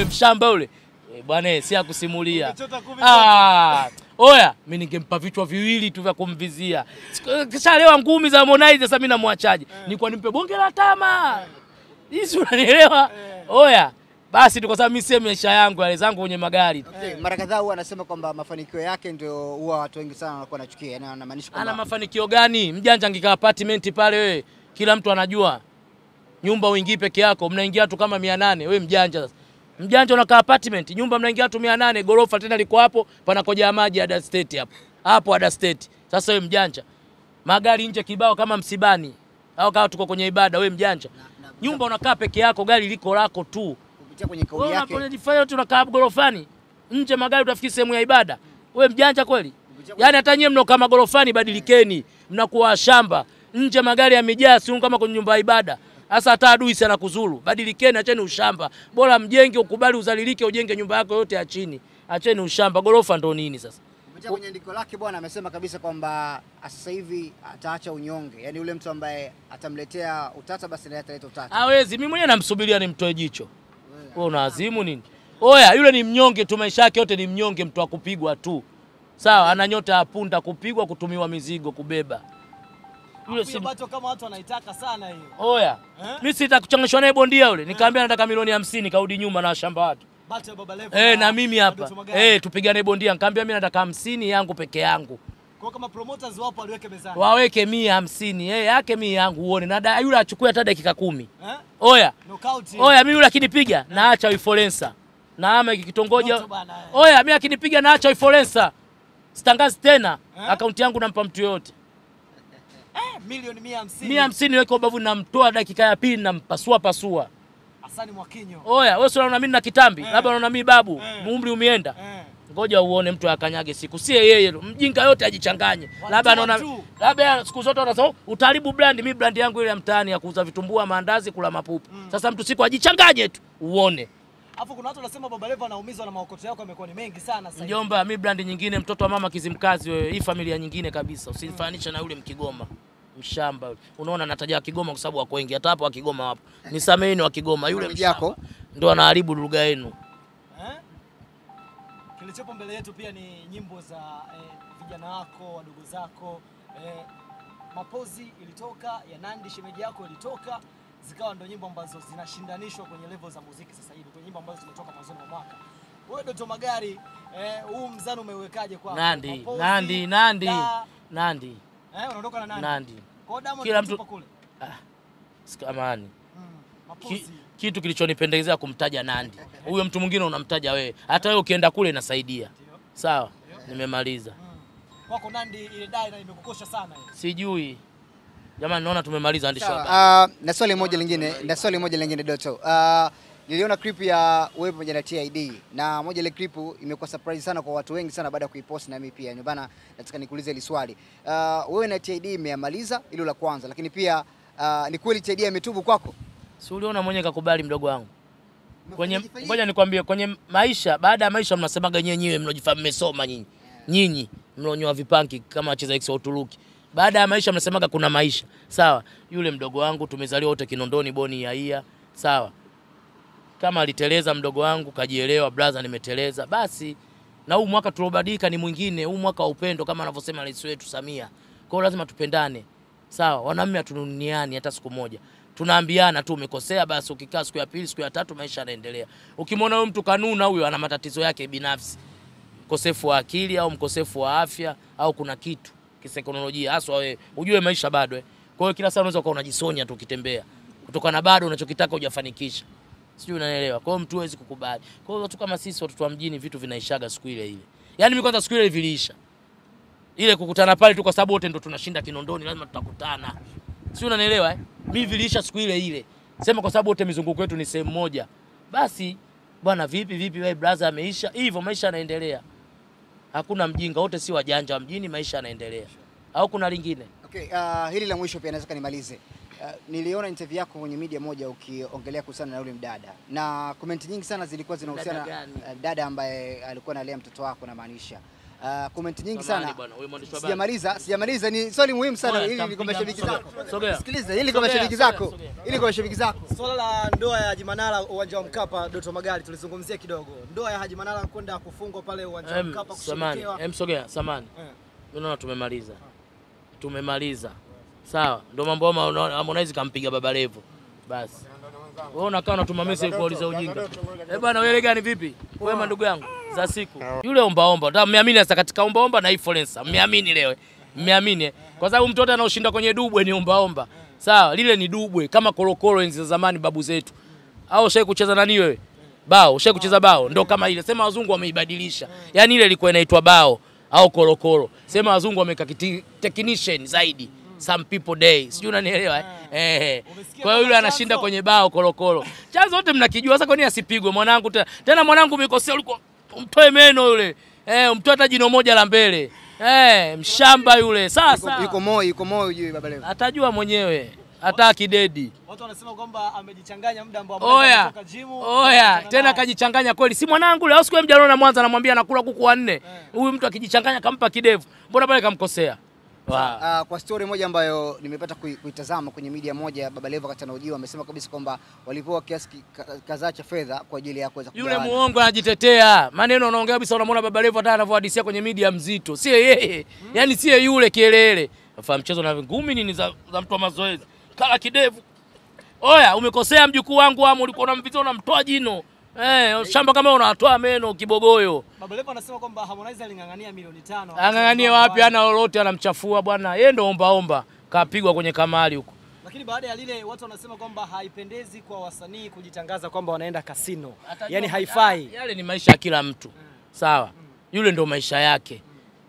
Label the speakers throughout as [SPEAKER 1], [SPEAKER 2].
[SPEAKER 1] mshamba yule eh, bwana eh, si akusimulia.
[SPEAKER 2] Umechota kumi
[SPEAKER 1] Ah, oya, mimi ningempa vichwa viwili tu vya kumvizia. Siku- Kishalewa ngumi za Harmonize sasa mimi namwachaje? Nilikuwa nimpe bonge la tama. Hizi unanielewa? Oya, basi tu kwa sababu mimi si maisha yangu yale zangu kwenye magari. tu.
[SPEAKER 3] Okay, mara kadhaa huwa anasema kwamba mafanikio yake ndio huwa watu wengi sana wanakuwa wanachukia, yani anamaanisha
[SPEAKER 1] Ana
[SPEAKER 3] kwamba
[SPEAKER 1] mafanikio gani? Mjanja angekaa apartment pale wewe. Kila mtu anajua. Nyumba uingii peke yako, mnaingia watu kama 800. Wewe mjanja sasa. Mjanja unakaa apartment, nyumba mnaingia watu 800, gorofa tena liko hapo, panakoja maji Ada State hapo. Hapo Ada State. Sasa wewe mjanja. Magari nje kibao kama msibani. Au kama tuko kwenye ibada, wewe mjanja. Nyumba unakaa peke yako, gari liko lako tu.
[SPEAKER 3] kupitia kwenye kauli
[SPEAKER 1] Wewe
[SPEAKER 3] yake
[SPEAKER 1] unapojifanya tu unakaa gorofani. Nje magari utafikiri sehemu ya ibada. Wewe mjanja kweli? Yaani hata nyie mnaokaa magorofani badilikeni, mnakuwa shamba. Nje magari yamejaa, si kama kwenye nyumba ya ibada. Sasa hata adui sana kuzuru. Badilikeni, acheni ushamba. Bora mjenge, ukubali uzalilike, ujenge nyumba yako yote ya chini. Acheni ushamba. Gorofa ndo nini sasa?
[SPEAKER 3] kupitia kwenye andiko lake bwana amesema kabisa kwamba sasa hivi ataacha unyonge, yani yule mtu ambaye atamletea utata basi naye ataleta utata.
[SPEAKER 1] Hawezi. Mimi mwenyewe namsubiria nimtoe jicho. Wewe unaazimu nini? Oya, yule ni mnyonge tu, maisha yake yote ni mnyonge, mtu wa kupigwa tu. Sawa, ana nyota ya punda, kupigwa, kutumiwa mizigo, kubeba. Yule si
[SPEAKER 2] Hiyo bato kama watu wanaitaka sana hiyo.
[SPEAKER 1] Oya.
[SPEAKER 2] Eh?
[SPEAKER 1] Mimi sitakuchanganyishwa naye bondia yule. Nikamwambia nataka milioni hamsini kaudi nyuma na shamba watu.
[SPEAKER 2] Bato ya Baba Levo.
[SPEAKER 1] Eh, na mimi hapa.
[SPEAKER 2] Doto Magari.
[SPEAKER 1] Eh, tupigane bondia. Nikamwambia mimi nataka hamsini yangu peke yangu.
[SPEAKER 2] Kwa kama promoters wapo aliweke mezani.
[SPEAKER 1] Waweke mia hamsini. Eh, yake mia yangu uone. Na da- yule achukue hata dakika kumi.
[SPEAKER 2] Eh?
[SPEAKER 1] Oya.
[SPEAKER 2] Knockout.
[SPEAKER 1] Oya, mimi yule akinipiga naacha uifolensa. Na ama kitongoja.
[SPEAKER 2] Moto bana, eh.
[SPEAKER 1] Oya, mimi akinipiga naacha uifolensa. Sitangazi tena.
[SPEAKER 2] Eh?
[SPEAKER 1] Akaunti yangu nampa mtu yote.
[SPEAKER 2] Eh, milioni 150.
[SPEAKER 1] Mia hamsini weke ubavu namtoa dakika ya pili nampasua pasua.
[SPEAKER 2] Hasani Mwakinyo.
[SPEAKER 1] Oya, wewe si unaona mimi na kitambi,
[SPEAKER 2] Eh.
[SPEAKER 1] labda unaona mimi babu,
[SPEAKER 2] Eh.
[SPEAKER 1] umri umeenda.
[SPEAKER 2] Eh.
[SPEAKER 1] Ngoja uone mtu akanyage siku, sie yeye, mjinga yote ajichanganye. Labda anaona
[SPEAKER 2] Watu.
[SPEAKER 1] labda siku zote wanasema utaharibu brand, mimi brand yangu ile ya mtaani ya kuuza vitumbua, maandazi, kula mapupu. Sasa mtu siku ajichanganye tu uone.
[SPEAKER 2] Alafu kuna watu wanasema Baba Levo anaumizwa na maokoto yako yamekuwa ni mengi sana sasa. hivi.
[SPEAKER 1] Mjomba, mi brand nyingine, mtoto wa mama Kizimkazi, wewe, hii familia nyingine kabisa, usifananishe na yule Mkigoma mshamba yule. Unaona nataja wa Kigoma kwa sababu wako wengi, hata hapo wa Kigoma wapo. Nisameheni wa Kigoma, yule
[SPEAKER 3] Mji yako?
[SPEAKER 1] mshamba ndio anaharibu lugha yenu.
[SPEAKER 2] Eh? Kilichopo mbele yetu pia ni nyimbo za eh, vijana wako, wadogo zako. Eh, Mapozi ilitoka ya Nandi shemeji yako ilitoka zikawa ndo nyimbo ambazo zinashindanishwa kwenye level za muziki sasa hivi, kwenye nyimbo ambazo zimetoka mwanzoni mwa mwaka. Wewe Doto Magari, eh, huu mzani umeuwekaje kwako?
[SPEAKER 1] Nandi,
[SPEAKER 2] Mapozi,
[SPEAKER 1] Nandi, Nandi,
[SPEAKER 2] Da,
[SPEAKER 1] Nandi,
[SPEAKER 2] eh, unaondoka na Nandi.
[SPEAKER 1] Nandi.
[SPEAKER 2] Kwa hiyo Diamond
[SPEAKER 1] Kila
[SPEAKER 2] anatupa
[SPEAKER 1] mtu-
[SPEAKER 2] kule.
[SPEAKER 1] Sikamani.
[SPEAKER 2] Mm,
[SPEAKER 1] Ki,
[SPEAKER 2] Mapozi.
[SPEAKER 1] kitu kilichonipendezea kumtaja Nandi. Huyo mtu mwingine unamtaja wewe. Hata wewe ukienda kule inasaidia.
[SPEAKER 2] Ndio.
[SPEAKER 1] Sawa? Nimemaliza.
[SPEAKER 2] Mm. Kwako Nandi ile dai na imekukosha sana hiyo.
[SPEAKER 1] Sijui. Jamani naona tumemaliza andishi hapa.
[SPEAKER 3] Sawa, uh, na swali moja lingine, na swali moja lingine Doto. Uh, niliona clip ya wewe pamoja na TID na moja ile clip imekuwa surprise sana kwa watu wengi sana baada ya kuipost na mimi pia. Ndio maana nataka nikuulize hili swali. Uh, wewe na TID mmeyamaliza hilo la kwanza, lakini pia uh, ni kweli TID ametubu kwako?
[SPEAKER 1] Si uliona mwenyewe kakubali mdogo wangu. Kwenye
[SPEAKER 3] Mmefanyaje-
[SPEAKER 1] ngoja nikwambie kwenye maisha baada ya maisha mnasemaga nyewe nyewe mnajifahamu mmesoma nyinyi. Nyinyi mlonyoa vipanki kama wacheza X wa Uturuki. Baada ya maisha mnasemaga kuna maisha. Sawa? Yule mdogo wangu tumezaliwa wote Kinondoni Boni ya Ia. Sawa? Kama aliteleza mdogo wangu kajielewa, brother nimeteleza. Basi na huu mwaka tuliobadilika ni mwingine, huu mwaka wa upendo kama anavyosema rais wetu Samia. Kwa hiyo lazima tupendane. Sawa, wanaume hatununiani hata siku moja. Tunaambiana tu umekosea, basi ukikaa siku ya pili, siku ya tatu, maisha yanaendelea. Ukimwona huyo mtu kanuna, huyo ana matatizo yake binafsi, mkosefu wa akili au mkosefu wa afya au kuna kitu kisaikolojia, haswa wewe ujue maisha bado. eh. Kwa hiyo kila saa unaweza ukawa unajisonya tu ukitembea, kutokana na bado unachokitaka hujafanikisha, sijui unanielewa. Kwa hiyo mtu hawezi kukubali. Kwa hiyo watu kama sisi watoto wa mjini, vitu vinaishaga siku ile ile. Yaani mimi kwanza siku ile viliisha ile kukutana pale tu, kwa sababu wote ndo tunashinda Kinondoni, lazima tutakutana, si unanielewa eh? Mimi viliisha siku ile ile, sema kwa sababu wote mizunguko yetu ni sehemu moja. Basi bwana, vipi vipi, wewe brother, ameisha hivyo, maisha yanaendelea. Hakuna mjinga, wote si wajanja wa mjini, maisha yanaendelea. Au kuna lingine?
[SPEAKER 3] Okay, uh, hili la mwisho pia naweza nimalize. Uh, niliona interview yako kwenye media moja ukiongelea kuhusiana na yule mdada na comment nyingi sana zilikuwa zinahusiana
[SPEAKER 1] Dada gani?
[SPEAKER 3] uh, dada ambaye alikuwa analea mtoto wako namaanisha. uh, comment nyingi
[SPEAKER 1] Samahani
[SPEAKER 3] sana.
[SPEAKER 1] bwana, wewe mwandishi wa habari.
[SPEAKER 3] Sijamaliza, sijamaliza, ni swali muhimu sana
[SPEAKER 1] Oya,
[SPEAKER 3] ili ni kwa
[SPEAKER 1] tampiga
[SPEAKER 3] mashabiki
[SPEAKER 1] mtu.
[SPEAKER 3] zako.
[SPEAKER 1] Sogea, sogea.
[SPEAKER 3] Sikiliza, ili kwa
[SPEAKER 1] Sogea,
[SPEAKER 3] mashabiki
[SPEAKER 1] sogea,
[SPEAKER 3] zako.
[SPEAKER 1] sogea.
[SPEAKER 3] Ili kwa mashabiki zako.
[SPEAKER 2] Swala la ndoa ya Haji Manara uwanja wa Mkapa, Doto Magari, tulizungumzia kidogo. Ndoa ya Haji Manara kwenda kufungwa pale uwanja wa
[SPEAKER 1] Em,
[SPEAKER 2] Mkapa
[SPEAKER 1] samani,
[SPEAKER 2] kusherekewa.
[SPEAKER 1] em sogea, samani.
[SPEAKER 2] Eh.
[SPEAKER 1] Mimi naona tumemaliza. Tumemaliza. Sawa, ndio mambo ama unaona Harmonize kampiga Baba Levo. Basi. Wewe unakaa unatuma message kuuliza ujinga. Eh bwana wewe gani vipi? Wema ndugu yangu za siku. Yule omba omba. Ndio mmeamini sasa katika omba omba na influencer. Mmeamini leo. Mmeamini. eh? Kwa sababu mtoto anaoshinda kwenye dubwe ni omba omba. Sawa, lile ni dubwe kama korokoro enzi za zamani babu zetu. Au ushai kucheza nani wewe? Bao, ushai kucheza bao? Ndio kama ile. Sema wazungu wameibadilisha. Yaani ile ilikuwa inaitwa bao au korokoro. Sema wazungu wameka kiti- technician zaidi. Some people day. Sijui unanielewa eh? Eh.
[SPEAKER 2] Umesikia
[SPEAKER 1] Kwa hiyo yule
[SPEAKER 2] kama
[SPEAKER 1] anashinda
[SPEAKER 2] chanzo?
[SPEAKER 1] kwenye bao korokoro. Chanzo wote mnakijua. Sasa kwa nini asipigwe mwanangu tena? Tena mwanangu umekosea ulikuwa umtoe meno yule. Eh, umtoe hata jino moja la mbele. Eh, mshamba yule.
[SPEAKER 3] Yuko,
[SPEAKER 1] Sasa
[SPEAKER 3] yuko moyo, yuko moyo juu Baba Levo.
[SPEAKER 1] atajua mwenyewe. Hata akidedi.
[SPEAKER 2] Watu wanasema kwamba amejichanganya muda ambao
[SPEAKER 1] Oya,
[SPEAKER 2] ametoka jimu.
[SPEAKER 1] oya,
[SPEAKER 2] akakutana
[SPEAKER 1] tena
[SPEAKER 2] naye.
[SPEAKER 1] kajichanganya kweli. Si mwanangu leo siku ya mjana Mwanza anamwambia anakula kuku wanne. Huyu mtu akijichanganya kampa kidevu. Mbona pale kamkosea? Wow.
[SPEAKER 3] Ah, kwa story moja ambayo nimepata kui- kuitazama kwenye media moja, Baba Levo wakati anahojiwa amesema kabisa kwamba walipewa kiasi ki- ka- kadhaa cha fedha kwa ajili ya kuweza
[SPEAKER 1] Yule
[SPEAKER 3] kugawana.
[SPEAKER 1] muongo anajitetea. Maneno unaongea kabisa unamwona Baba Levo hata anavyohadisia kwenye media mzito. Sie yeye. Yaani sie yule kielele. Afa mchezo na ngumi nini za, za mtu wa mazoezi. Kala kidevu. Oya, umekosea mjukuu wangu amu ulikuwa unamvizia unamtoa jino. Eh, shamba kama unatoa meno kibogoyo.
[SPEAKER 2] Baba Levo anasema kwamba Harmonize aling'ang'ania milioni tano.
[SPEAKER 1] Ang'ang'anie wapi? Ana lolote, anamchafua bwana. Yeye ndo omba omba, kapigwa kwenye kamali huko.
[SPEAKER 2] Lakini baada ya lile watu wanasema kwamba haipendezi kwa wasanii kujitangaza kwamba wanaenda kasino.
[SPEAKER 1] Atajua-
[SPEAKER 2] Yaani haifai.
[SPEAKER 1] Yale ni maisha ya kila mtu, sawa. Yule ndo maisha yake.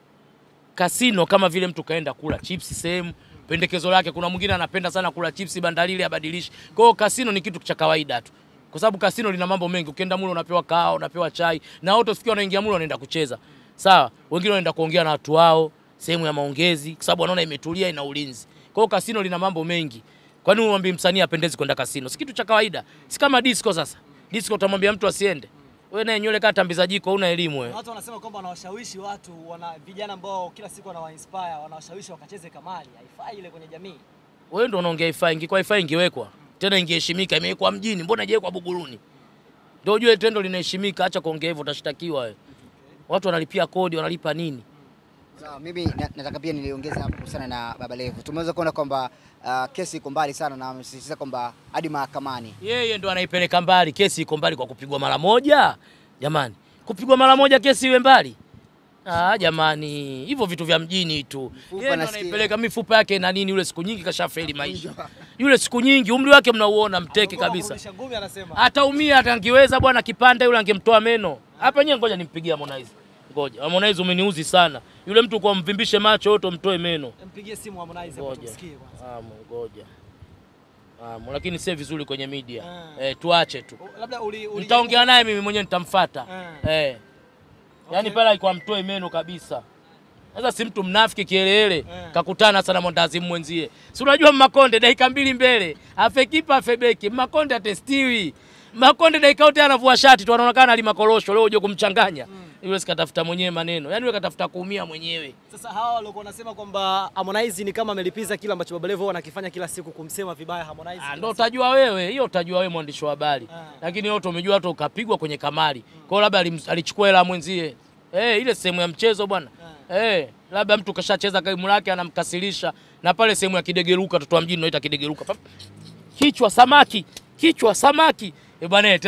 [SPEAKER 1] Kasino kama vile mtu kaenda kula chipsi sehemu, pendekezo lake. Kuna mwingine anapenda sana kula chipsi bandalili, abadilishi. Kwa hiyo kasino ni kitu cha kawaida tu, kwa sababu kasino lina mambo mengi. Ukienda mule unapewa kahawa, unapewa chai, na wote usikia wanaingia mule wanaenda kucheza, sawa. Wengine wanaenda kuongea na watu wao, sehemu ya maongezi, kwa sababu wanaona imetulia, ina ulinzi. Kwa hiyo kasino lina mambo mengi. Kwa nini umwambie msanii apendezi kwenda kasino? Si kitu cha kawaida, si kama disco. Sasa disco utamwambia mtu asiende? Wewe naye nywele kama tambiza jiko, una elimu wewe.
[SPEAKER 2] Na Watu wanasema kwamba wanawashawishi watu, wana vijana ambao kila siku wanawainspire, wanawashawishi wakacheze kamari. Haifai ile kwenye jamii.
[SPEAKER 1] Wewe ndio unaongea ifai, ingekuwa ifai ingewekwa tena, ingeheshimika. Imewekwa mjini, mbona haijawekwa Buguruni? Ndio ujue tendo linaheshimika. Acha kuongea hivyo, utashtakiwa wewe. Watu wanalipia kodi, wanalipa nini?
[SPEAKER 3] Sawa, mimi na- nataka pia niliongeza hapo kuhusiana na Baba Levo. Tumeweza kuona kwamba ah, kesi iko mbali sana na amesisitiza kwamba hadi mahakamani.
[SPEAKER 1] Yeye ndo anaipeleka mbali. Kesi iko mbali kwa kupigwa mara moja. Jamani, kupigwa mara moja kesi iwe mbali? Ah, jamani, hivyo vitu vya mjini tu. Yeye ndo
[SPEAKER 3] nasikia.
[SPEAKER 1] anaipeleka mifupa yake na nini, yule siku nyingi kashafeli maisha. Yule siku nyingi umri wake mnauona mteke
[SPEAKER 2] Anaogopa
[SPEAKER 1] kabisa.
[SPEAKER 2] kurudisha ngumi anasema.
[SPEAKER 1] Ataumia hata angeweza bwana kipande yule angemtoa meno. Hapa nyewe ngoja nimpigie Harmonize. Ngoja. Harmonize umeniuzi sana. Yule mtu kwa mvimbishe macho yote umtoe meno.
[SPEAKER 2] Mpigie simu Harmonize hapo
[SPEAKER 1] Ngoja.
[SPEAKER 2] tumsikie kwanza.
[SPEAKER 1] Amo, ngoja. Amo, lakini si vizuri kwenye media.
[SPEAKER 2] Ah.
[SPEAKER 1] Eh, tuache tu.
[SPEAKER 2] U- Labda uli, uli
[SPEAKER 1] Nitaongea naye mimi mwenyewe nitamfuata.
[SPEAKER 2] Ah.
[SPEAKER 1] Eh. Yaani
[SPEAKER 2] Okay.
[SPEAKER 1] pale alikuwa mtoe meno kabisa. Sasa si mtu mnafiki kielele
[SPEAKER 2] Eh.
[SPEAKER 1] kakutana sana Mondazi mwenzie. Si unajua Makonde dakika mbili mbele, afe kipa afe beki. Makonde atestiwi. Makonde dakika yote anavua shati tu anaonekana alima korosho leo uje kumchanganya. Yule sikatafuta mwenyewe maneno. Yaani yule katafuta kuumia mwenyewe.
[SPEAKER 2] Sasa hawa walikuwa wanasema kwamba Harmonize ni kama amelipiza kile ambacho Baba Levo anakifanya kila siku kumsema vibaya Harmonize.
[SPEAKER 1] Ah,
[SPEAKER 2] kila
[SPEAKER 1] ndo
[SPEAKER 2] siku.
[SPEAKER 1] utajua wewe, hiyo utajua wewe mwandishi wa habari.
[SPEAKER 2] Ah.
[SPEAKER 1] Lakini yote umejua hata ukapigwa kwenye kamari. Kwa hiyo labda alim- alichukua hela ya mwenzie. Eh, ile sehemu ya mchezo bwana. Eh, labda mtu kashacheza kaimu lake anamkasirisha na pale sehemu ya kidegeruka, watoto wa mjini wanaita kidegeruka. Pap- Kichwa samaki, kichwa samaki. Eh bwana